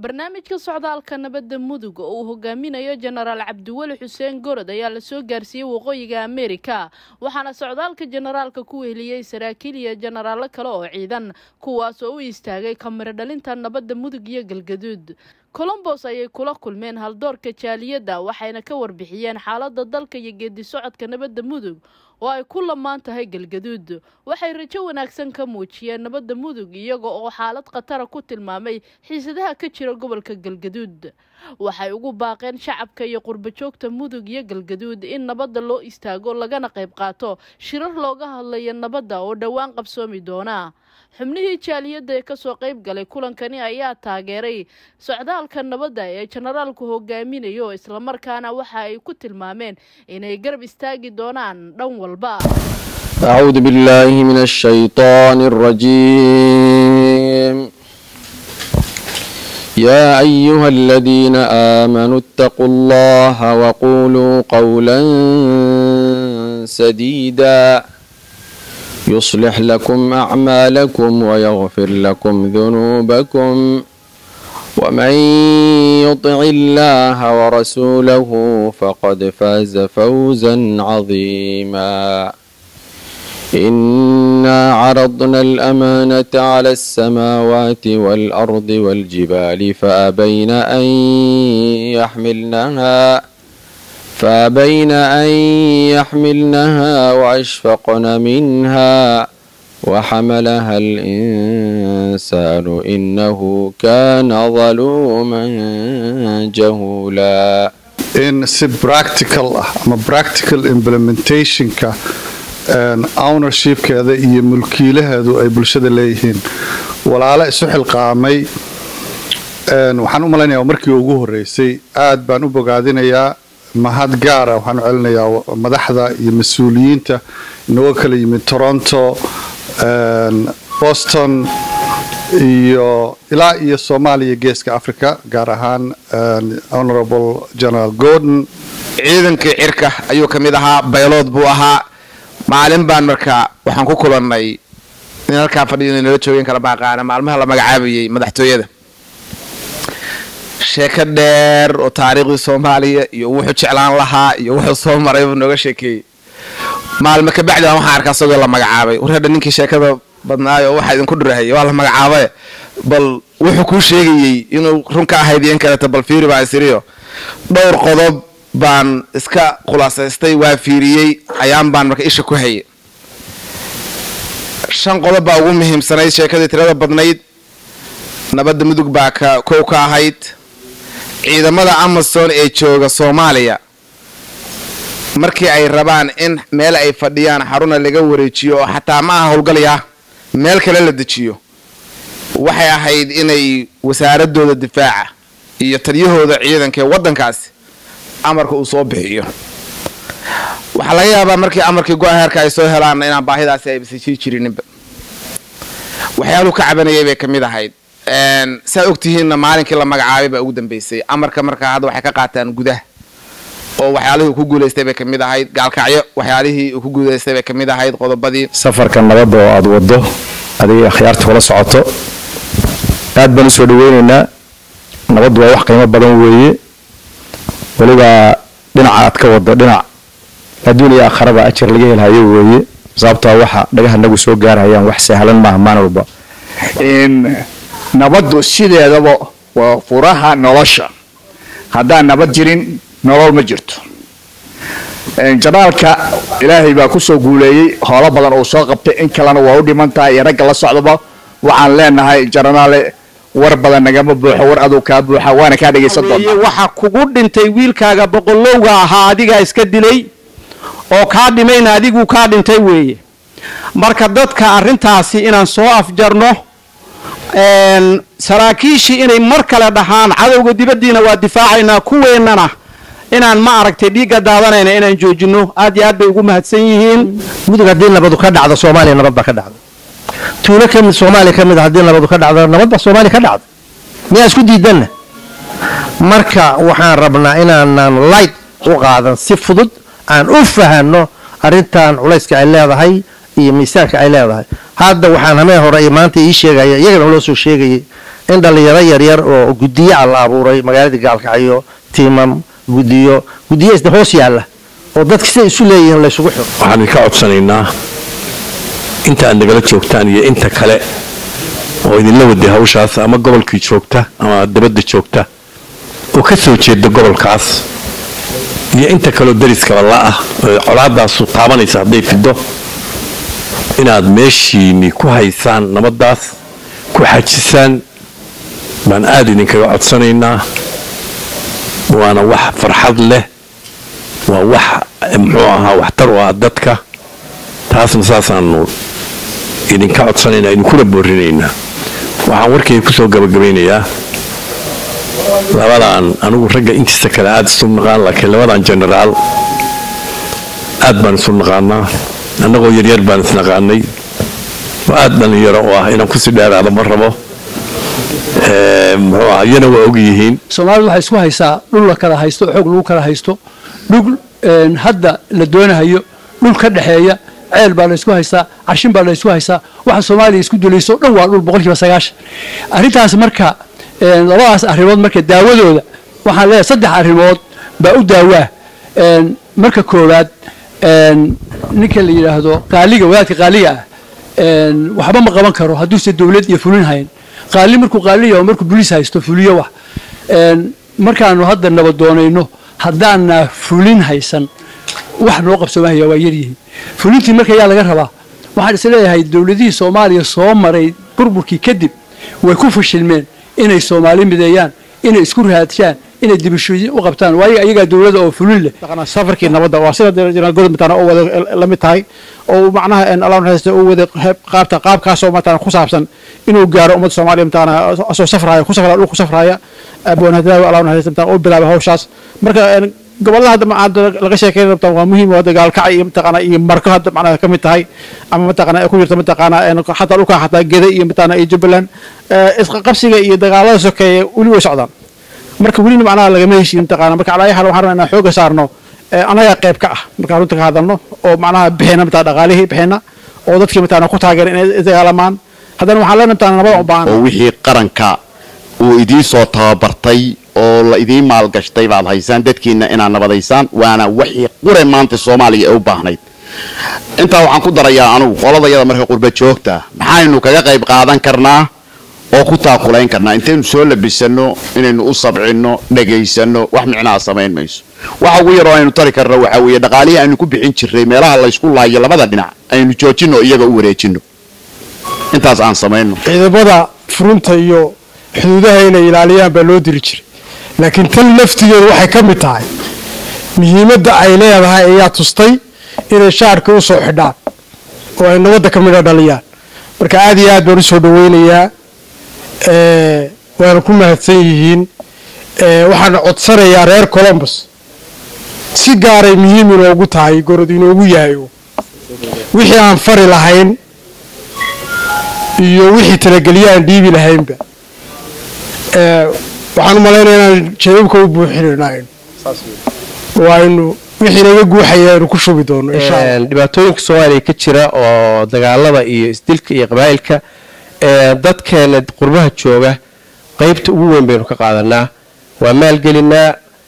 barnaamijka socdaalka nabadda mudug oo uu hogaaminayo jenaraal cabdiweli xuseen gorod ayaa lasoo gaarsiiyey waqooyiga ameerika waxaana socdaalka jenaraalka ku weheliyey saraakiil iyo jenaraallo kale oo ciidan kuwaas oo u istaagay kamiro dhalinta nabadda mudug iyo galgaduud colombos ayay kula kulmeen haldoorka jaaliyadda waxayna ka warbixiyeen xaaladda dalka iyo geedi socodka nabadda mudug oo ay ku lamaan tahay galgaduud waxay rajo wanaagsan ka muujiyeen nabadda mudug iyaga oo xaalad khatara ku tilmaamay xiisadaha ka jira gobolka galgaduud waxay ugu baaqeen shacabka iyo qurbajoogta mudug iyo galgaduud in nabadda loo istaago lagana qayb qaato shirar looga hadlayo nabadda oo dhowaan qabsoomi doona xubnihii jaaliyadda ee kasoo qayb galay kulankani ayaa taageeray socdaalka nabadda ee jenaraalku hogaaminayo islamarkaana waxa ay ku tilmaameen inay garab istaagi doonaan dhan walba أعوذ بالله من الشيطان الرجيم يا أيها الذين آمنوا اتقوا الله وقولوا قولا سديدا يصلح لكم أعمالكم ويغفر لكم ذنوبكم ومن يطع الله ورسوله فقد فاز فوزا عظيما إنا عرضنا الأمانة على السماوات والأرض والجبال فأبين أن يحملنها فأبين أن يحملنها وأشفقن منها وحملها الإنسان إنه كان ظلوما جهولا in si practical ah ama practical implementationka ownershipkeeda iyo mulkiilaheedu ay bulshada leeyihiin walaalo isu xilqaamay waxaan u malaynayaa markii ugu horeysay aad baan u bogaadinayaa mahad gaara waxaan u celinayaa madaxda iyo mas-uuliyiinta inagoo kala yimid toronto boston iyo ilaa iyo soomaaliya geeska africa gaar ahaan honorable general gordon ciidankii cirka ayuu ka mid ahaa baylood buu ahaa maalin baan markaa waxaan ku kulannay in halkaa fadhiyo inala joogeen kala baaqaana maalmaha la magacaabayay madaxtooyada sheeko dheer oo taariikhdii soomaaliya iyo wuxuu jeclaan lahaa iyo wuxuu soo maray buu nooga sheekeeyey maalme kabacdi baan waxaan arkaa isagoo la magacaabay war hadha ninkii sheekada badnaayo oo waxaa idinku dhurahayay waa la magacaabaye bal wuxuu kuu sheegayey inuu run ka ahayd iyo in kaleeto bal fiiri baa isiriyo dhowr qodob baan iska khulaasaystay waa fiiriyey ayaan baan marka isha ku hayay shan qodob baa ugu muhiimsanayd sheekadii tirada badnayd nabadda mudug baa ka kow ka ahayd ciidamada amazon ee jooga soomaaliya markii ay rabaan in meel ay fadhiyaan xaruna laga wareejiyo oo xataa ma aha howlgalaya meel kale la dejiyo waxay ahayd inay wasaaradooda difaaca iyo taliyahooda ciidanka ee waddankaasi amarka uu soo bixiyo waxaa laga yaabaa markii amarkii go-a heerka ay soo helaanna inaan baahidaasi aybasa jiri jirininba waxyaaluhu ka cabanayay bay ka mid ahayd saa ogtihiinna maalinkii la magacaabay baa ugu dambeysay amarka markaa hadda waxay ka qaataan gudaha oo waxyaalihii uu ku guulaystay bay ka mid ahayd gaalkacyo waxyaalihii uu ku guulaystay bay ka mid ahayd qodobadii safarka nabadda oo aada waddo adiga akhyaarta kula socoto aad baan usoo dhaweynaynaa nabaddu waa wax qiimo badan weeye weliba dhinaca aad ka waddo dhinac adduun iyo aakharaba ajar laga helhayo weeye sababtaa waxa dhagaha nagu soo gaarhayaan wax sahlan maaha maalin walba nabaddu sideedaba waa furaha nolosha haddaan nabad jirin nolol ma jirto janaalka ilaahay baa kusoo guuleeyey howlo badan uu soo qabtay in kalena waa u dhiman tahay iyo ragga la socdaba waxaan leenahay janaraale war badan nagama buuxo war aduu kaa buuxa waana kaa dhegaysan doonaa waxa kugu dhintay wiilkaaga boqolowga ahaa adigaa iska dilay oo kaa dhimayna adiguu kaa dhintay weeye marka dadka arrintaasi inaan soo afjarno saraakiishii inay mar kale dhahaan cadowga dibaddiina waa difaacaynaa kuweennana inaan ma aragtay dhiigga daadanayna inaan joojino aad iyo aad bay ugu mahadsan yihiin mudug haddii nabadu ka dhacdo soomaaliya nabad baa ka dhacda tuulo kamid soomaaliya ka mid a haddii nabadu ka dhacdo nabad baa soomaaliya ka dhacda miyaa isku diidanna marka waxaan rabnaa inaanan light u qaadan si fudud aan u fahanno arrintan culayska ay leedahay iyo miisaanka ay leedahay hadda waxaan hameen hore iyo maanta ii sheegaya iyagana loo soo sheegayay in dhallinyaro yaryar oo gudiyaca la abuuray magaalada gaalkacyo tiimam gudiyo gudiyo isda hoos yaalla oo dadka siday isu leeyihiin laysugu xiro waxaan idinka codsanaynaa inta aad nagala joogtaan iyo inta kale oo idinla waday hawshaas ama gobolkii joogta ama dabadda joogta oo ka soo jeeda gobolkaas iyo inta kaleo dariskaba la-ah oo colaadaasu taabanaysa hadday fido inaad meeshiinni ku haysaan nabaddaas ku xajisaan baan aada idinkaga codsanaynaa waana wax farxad leh waa wax muxuu ahaa waxtar u ah dadka taasna saasaanu idinka codsanaynaa idinkuna boorinaynaa waxaan warkayga kusoo gabagabaynayaa labadan anigu ragga intiisa kale aada isu naqaan laakiin labadan genaraal aad baan isu naqaanaa annagoo yaryar baan isnaqaanay oo aada dhallinyaro oo ah inaan kusii dheeraado ma rabo muxuu ah iyana waa og yihiin soomaalidu waxay isku haysaa dhul la kala haysto xoog lagu kala haysto dhul hadda la doonahayo dhul ka dhexeeya ceel baa la isku haystaa carshin baa la isku haystaa waxa soomaaliya isku dulayso dhan waa dhul boqolkiiba sagaashan arrintaas marka labadaas arrimood marka daawadooda waxaan leeyahay saddex arrimood baa u daawaa marka koowaad ninka la yidhaahdo qaaliga wadaadka qaaliga ah waxba ma qaban karo hadduuse dowlad iyo fulin hayn qaali markuu qaaliya oo markuu buliis haysto fuliyo wax markaanu hadda nabadoonayno haddaana fulin haysan wax noo qabsoomahaya waa yaryihiin fulintii marka yaa laga rabaa waxaan is leeyahay dowladihii soomaaliya soo maray burburkii kadib way ku fashilmeen inay soomaali mideeyaan inay isku rahadshaan inay dibishoyin u qabtaan waayo ayagaa dowladda oo fulin leh safarkii nabadda waa sida jeneraal gorod matana oo wada la mid tahay oo macnaha allah naxariista uu wada qaabta qaabkaasoo matana ku saabsan inuu gaaro ummadda soomaaliya matana asoo safraya ku safraya dhul ku safraya abwanadaawi allah naxariista matana oo bilaabay hawshaas marka gobolada hadda hadda laga sheekeynay matana waa muhiim hadda gaalkacay iyo mataqaana iyo marko hadda macnaha ka mid tahay ama mataqaana ay ku jirta mataqaana xataa dhulka xataa geda iyo mataqaana iyo jubbaland isqabsiga iyo dagaalada sokeeye weli way socdaan marka welina macnaha lagama heshiin mataqaana marka calaa xaal waxaan rabnaa inaan xooga saarno annagaa qayb ka ah markaan runta ka hadalno oo macnaha bixina mataa dhaqaalihii bixina oo dadkii mataqaana ku taageera inay isdagaalamaan haddana waxaan leenahay mataqaana nabada u baahan oo wixii qaranka uu idiin soo tababartay oo la idiin maalgashtay baad haysaan dadkiina inaad nabadaysaan waana wixii qure maanta soomaaliya ee u baahnayd intaa waxaan ku darayaa anugu qoladayada marka qurba joogta maxaynu kaga qayb qaadan karnaa oo ku taakulayn karnaa intaynu soo labisano inaynu u sabcino dhagaysano wax micnaha samayn mayso waxa ugu yaroo aynu tari karno waxaa weeye dhaqaalihii aynu ku bixin jirray meelaha laysku laayo labada dhinac aynu joojino iyaga u wareejino intaas aan samayno ciidamada furunta iyo xuduudaha inay ilaaliyaan baa loo diri jiray laakiin tan laftigeedu waxay ka mid tahay muhiimadda ay leedahay ayaa tustay inay shaarka u soo xidhaan oo ay nabadda ka midha dhaliyaan marka aad iyo aad baan u soo dhaweynayaa waana ku mahadsan yihiin waxaana codsanayaa reer colombus si gaaray muhiim inoogu tahay gorod inoogu yahay wixii aan fari lahayn iyo wixii talagelye aan dhiibi lahaynba waxaan u malaynaya inaan jababka u buuxinayno waaynu wixii naga guuxaya aynu ku shubi doono insha allah dhibaatooyinka soomaaliya ka jira oo dagaalada iyo isdilka iyo qabaa'ilka dadkeena qurbaha jooga qaybta ugu weyn baynu ka qaadanaa waa maalgelinaa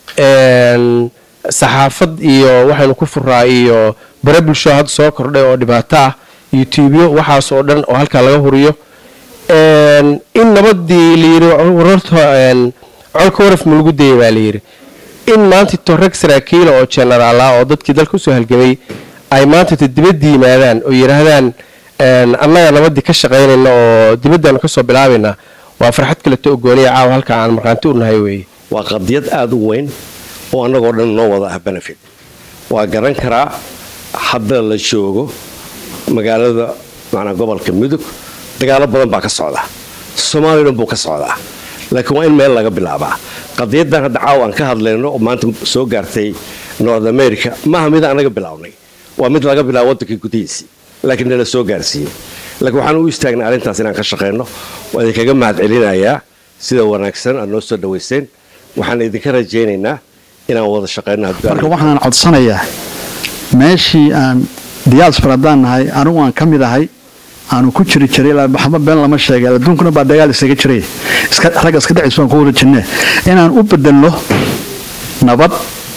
saxaafad iyo waxaynu ku furaa iyo bare bulsho hadda soo kordhay oo dhibaato ah youtubyo waxaas oo dhan oo halkaa laga huriyo in nabadii layiri wararta colka waraf ma lagu dayay baa layidhi in maanta to rag saraakiila oo genaraala oo dadkii dalka usoo halgamay ay maanta to dibadda yimaadaan oo yidhaahdaan annaga nabadii ka shaqaynayna oo dibaddaanu kasoo bilaabaynaa waa farxad kaleto ogooniya caawa halka aan markhaanti u nahay weeye waa qadiyad aada u weyn oo annagoo dhan noo wada ah benefit waa garan karaa hadda la joogo magaalada macnaa gobolka mudug dagaalo badan baa ka socda soomaaliya dhan buu ka socdaa laakiin waa in meel laga bilaabaa qadiyadan hadda caawa aan ka hadlayno oo maanta soo gaartay north america maaha mid anaga bilaabnay waa mid laga bilaabo waddankii gudihiisii laakiin nala soo gaarsiiyey laakiin waxaan u istaagnay arrintaas inaan ka shaqayno waa idinkaga mahad celinayaa sida wanaagsan aad noo soo dhawayseen waxaan idinka rajaynaynaa inaan wada shaqayno marka waxaan codsanayaa meeshii aan diaspora haddaan nahay anigu aan ka mid ahay aanu ku jiri jiray ilaa maxama been lama sheegay adduunkuna baa dagaal isaga jiray iska ragga iska dhacis baan ku wada jirnee inaan u bedelno nabad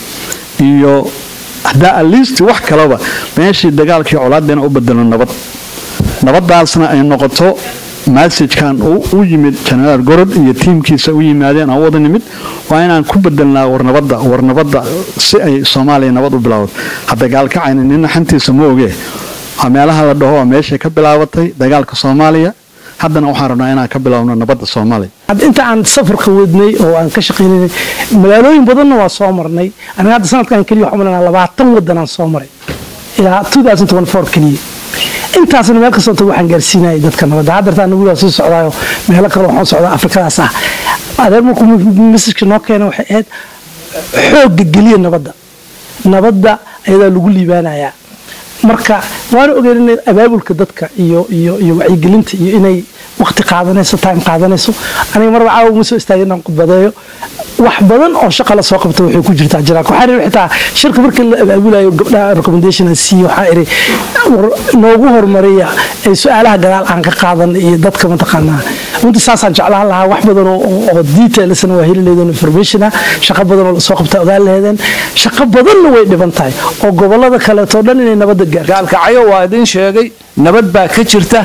iyo haddaa at least wax kalaba meeshii dagaalkii colaadda inaan u bedelno nabad nabadaasna ay noqoto masajkan u yimid genaraal gorod iyo tiimkiisa u yimaadeen aan wada nimid waa inaan ku bedelnaa warnabadda warnabadda si ay soomaaliya nabad u bilowdo hadda gaalkacayna nina xantiisa ma ogee waa meelaha la dhaho waa meeshay ka bilaabatay dagaalka soomaaliya haddana waxaan rabnaa inaan ka bilaabno nabadda soomaaliya inta aan safarka wadnay oo aan ka shaqaynay magaalooyin badanna waa soo marnay aniga hadda sanadkan keliya waxaan malanaa labaatan wadan aan soo maray ilaa 2024 keliya intaasna meel kastoo tago waxaan gaarsiinayay dadka nabadda haddeerta anagu waa sii socdaayo meelo kale waxaan socdaa afrikadaas ah adeer markuu mesajka noo keena waxay ahayd xoogga geliya nabadda nabadda ayadaa lagu liibaanayaa marka waana ogeyn in abaabulka dadka iyo iyo iyo wacyigelinta iyo inay waqti qaadanayso time qaadanayso aniga marba caawa uma soo istaagin inaan khudbadeeyo wax badan oo shaqa la soo qabta waxay ku jirtaa jiraanka waxaa iri xitaa shirka markii la abaabulayo gabdhaha recommendation aan siiye waxaa iri noogu horumariya ee su-aalaha gadaal aan ka qaadan iyo dadka mataqaanaa runtii saasaan jeclaan lahaa wax badan oo detailsna waa heli leedeen information ah shaqo badan oo lasoo qabta ogaan laheedeen shaqo badanna way dhiban tahay oo gobolada kaleeto dhan inay nabadda gaarto gaalkacyo waa idin sheegay nabad baa ka jirta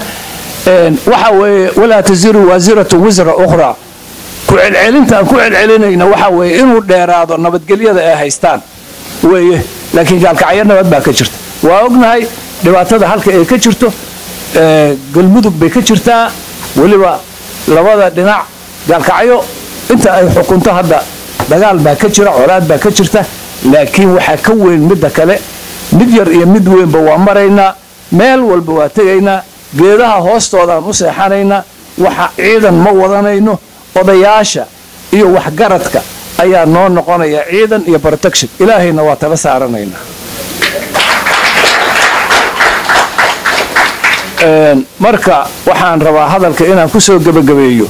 waxa weeye walaa taziru waasiratu wisra ukhraa ku celcelinta aan ku celcelinayna waxa weeye inuu dheeraado nabadgelyada ay haystaan weeye laakiin gaalkacyo nabad baa ka jirta waa ognahay dhibaatada halka ay ka jirto galmudug bay ka jirtaa weliba labada dhinac gaalkacyo inta ay xukunto hadda dagaal baa ka jira colaad baa ka jirta laakiin waxaa ka weyn midda kale mid yar iyo mid weynba waa maraynaa meel walba waa tegaynaa geedaha hoostoodaan u seexanaynaa waxa ciidan ma wadanayno odayaasha iyo waxgaradka ayaa noo noqonaya ciidan iyo protection ilaahayna waa tala saaranaynaa marka waxaan rabaa hadalka inaan ku soo gebagabeeyo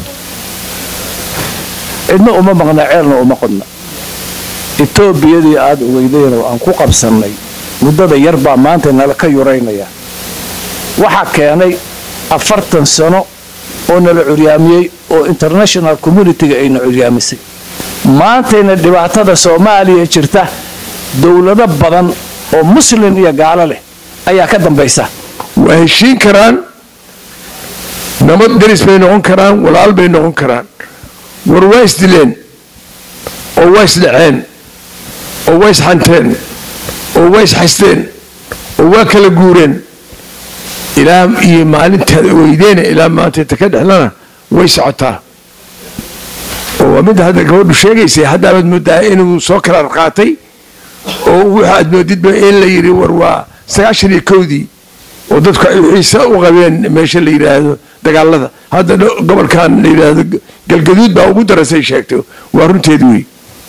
cidna uma maqna ceelna uma qodna etoobiyadii aada ogeydeen oo aan ku qabsannay muddada yar baa maanta nala ka yuraynaya waxaa keenay afartan sano oo nala curyaamiyey oo international communitiga ayna curyaamisay maantayna dhibaatada soomaaliya jirta dowlado badan oo muslin iyo gaalo leh ayaa ka dambaysa waa heshiin karaan nabad deris bay noqon karaan walaal bay noqon karaan war waa isdileen oo waa isdhaceen oo waa isxanteen oo waa isxasteen oo waa kala guureen ilaa iyo maalintaad weydeena ilaa maanta inta ka dhexlana way socotaa oo waa midda hadda gabadhu sheegaysay haddaabaad moodaa inuu soo kala qaatay oo waxaad moodidba in la yidhi war waa sagaashan iyo kowdii oo dadku ay xiise u qabeen meesha la yidhaahdo dagaalada hadda gobolkan la yidhaahdo galgaduud baa ugu darasay sheegtay waa runteed wey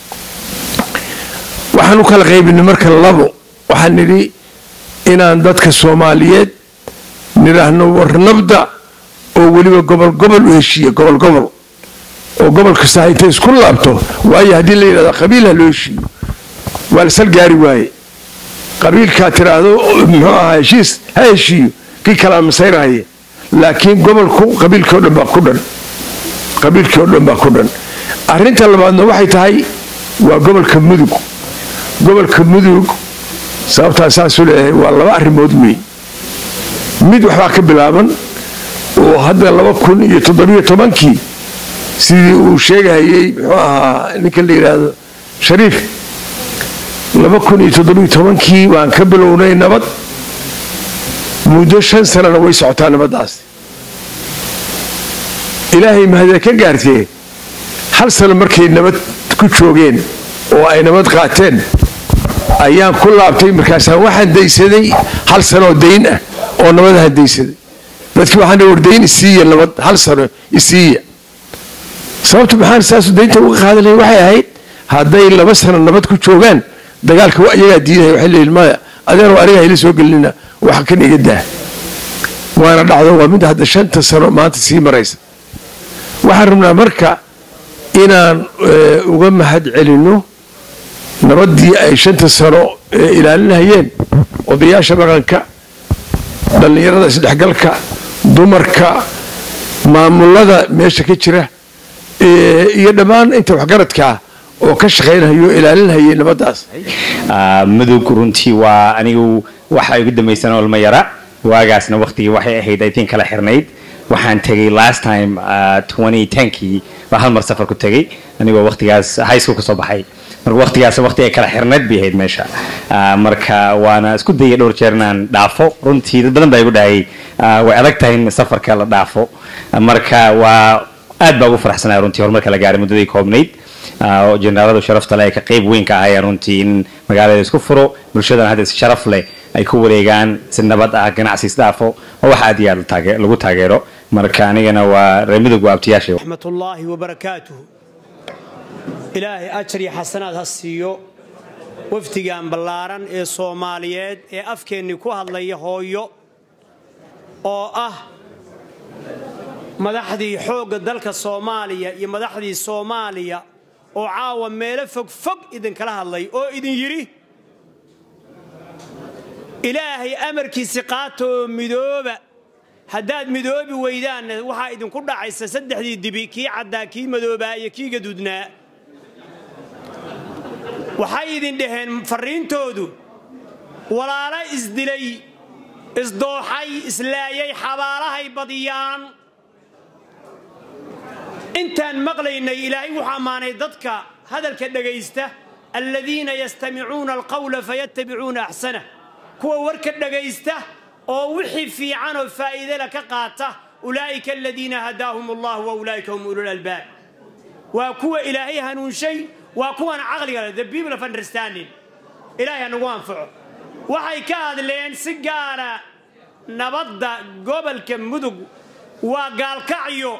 waxaan u kala qaybinay marka labo waxaan nidhi inaan dadka soomaaliyeed nidhaahno war nabda oo weliba gobol gobol u heshiiya gobol gobol oo gobol kasta intay isku laabto waayo haddii la yidhahdo qabiil ha loo heshiiyo waa la sal gaari waaye qabiilkaa tiraahdo muxuu ahaa heshiis ha heshiiyo kii kalaa masayrahaya laakiin gobolku qabiilkii oo dhan baa ku dhan qabiilkii oo dhan baa ku dhan arrinta labaadna waxay tahay waa gobolka mudug gobolka mudug sababtaa saasuu leeyahay waa laba arrimood wey mid waxbaa ka bilaaban oo hadda laba kun iyo toddobiyo tobankii sidii uu sheegahayey muxuu ahaa ninka la yidhaahdo shariif laba kun iyo toddobiyo tobankii waan ka bilownay nabad muddo shan sanana way socotaa nabaddaas ilaahay mahadee ka gaartee hal sano markay nabad ku joogeen oo ay nabad qaateen ayaan ku laabtay markaasaan waxaan daysaday hal sanoo dayn ah oo nabadahan daysaday dadkii waxaan war dayn isiiya nabad hal sano isiiya sababta maxaan saasu daynta uga qaadan lahay waxay ahayd hadday laba sano nabad ku joogaan dagaalka waa iyagaa diidaya waxay leeyihin maya adeero aniga hayla soo gelinina waxa kan iga daa waana dhacdo waa mid hadda shanta sano maanta sii maraysa waxaan rabnaa marka inaan uga mahad celinno nabaddii ay shanta sano ilaalinahayeen odayaasha dhaqanka dhallinyarada isdhexgalka dumarka maamulada meesha ka jira ee, iyo dhammaan inta waxgaradka oo ka shaqaynhayo o ilaalinhayay nabaddaas Ah, mudug runtii waa anigu waxa igu dambaysan olma yara waagaasna waqtigii waxay ahayd i think kala xirnayd waxaan tegay last time ah, 2010kii baa hal mar safar ku tegay anigoo waqtigaas high school ka soo baxay marka waqtigaas waqti ay kala xirnayd bay ahayd meesha Ah, marka waana isku dayay dhowr jeer inaan dhaafo runtii dad badan baa igu dhahay ah, way adag tahay in safarka la dhaafo marka waa aad baa ugu faraxsanaya runtii horumarka la gaaray muddadii koobnayd Ah, oo generaaladu sharafta leh ay ka qayb weyn ka ahayeen runtii in magaalada isku furo bulshadana hadda si sharaf leh ay ku wareegaan si nabad ah ganacsi isdhaafo oo wax aad iyo aad la taage- lagu taageero marka anigana waa reer midowga abtiyaashay raxmat ullaahi wabarakaatuh ilaahay ajar iyo xasanaad ha siiyo wafdigan ballaaran ee soomaaliyeed ee afkeennii ku hadlaya hooyo oo ah madaxdii xoogga dalka soomaaliya iyo madaxdii soomaaliya oo caawa meelo fog fog idinkala hadlay oo idin yidhi ilaahay amarkiisi qaata oo midooba haddaad midoobi weydaanna waxaa idinku dhacaysa saddexdii dibi kii caddaa kii madoobaa iyo kii gaduudnaa waxay idin dhaheen farriintoodu walaalo isdilay isdooxay islaayay xabaalahay badiyaan intaan maqlaynay ilaahay wuxuu ammaanay dadka hadalka dhegaysta aladiina yastamicuuna alqawla fayattabicuuna axsanah kuwa warka dhegaysta oo wixii fiican oo faa'iidala ka qaata ulaa'ika aladiina hadaahum allah wa ulaa'ika hum ulul albaab waa kuwa ilaahay hanuunshay waa kuwan caqliga leh the people of understanding ilaahay hanagu anfaco waxay ka hadleen si gaara nabadda gobolka mudug waa gaalkacyo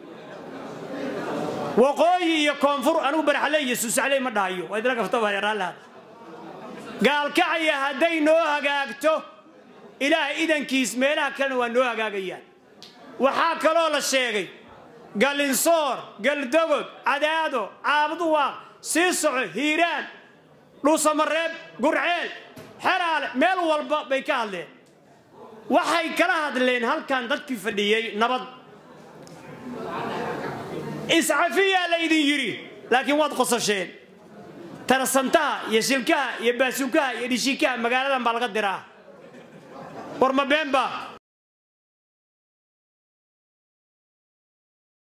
waqooyi iyo koonfur anigu baraxle iyo suusaxley ma dhahayo waa idinla gaftabareeraalaha gaalkacya hadday noo hagaagto ilaahay idankiis meelaha kalena waa noo hagaagayaan waxaa kaloo la sheegay galinsoor galdogod cadaado caabuduwaaq sii soco hiiraan dhuusamareeb gurceel xeraale meel walba bay ka hadleen waxay kala hadleen halkan dadkii fadhiyey nabad iscafiyaa laydin yidhi laakiin waad qosasheen tarasantaha iyo shilkaha iyo baasuukaha iyo dhishiikaha magaaladan baa laga diraa war ma been baa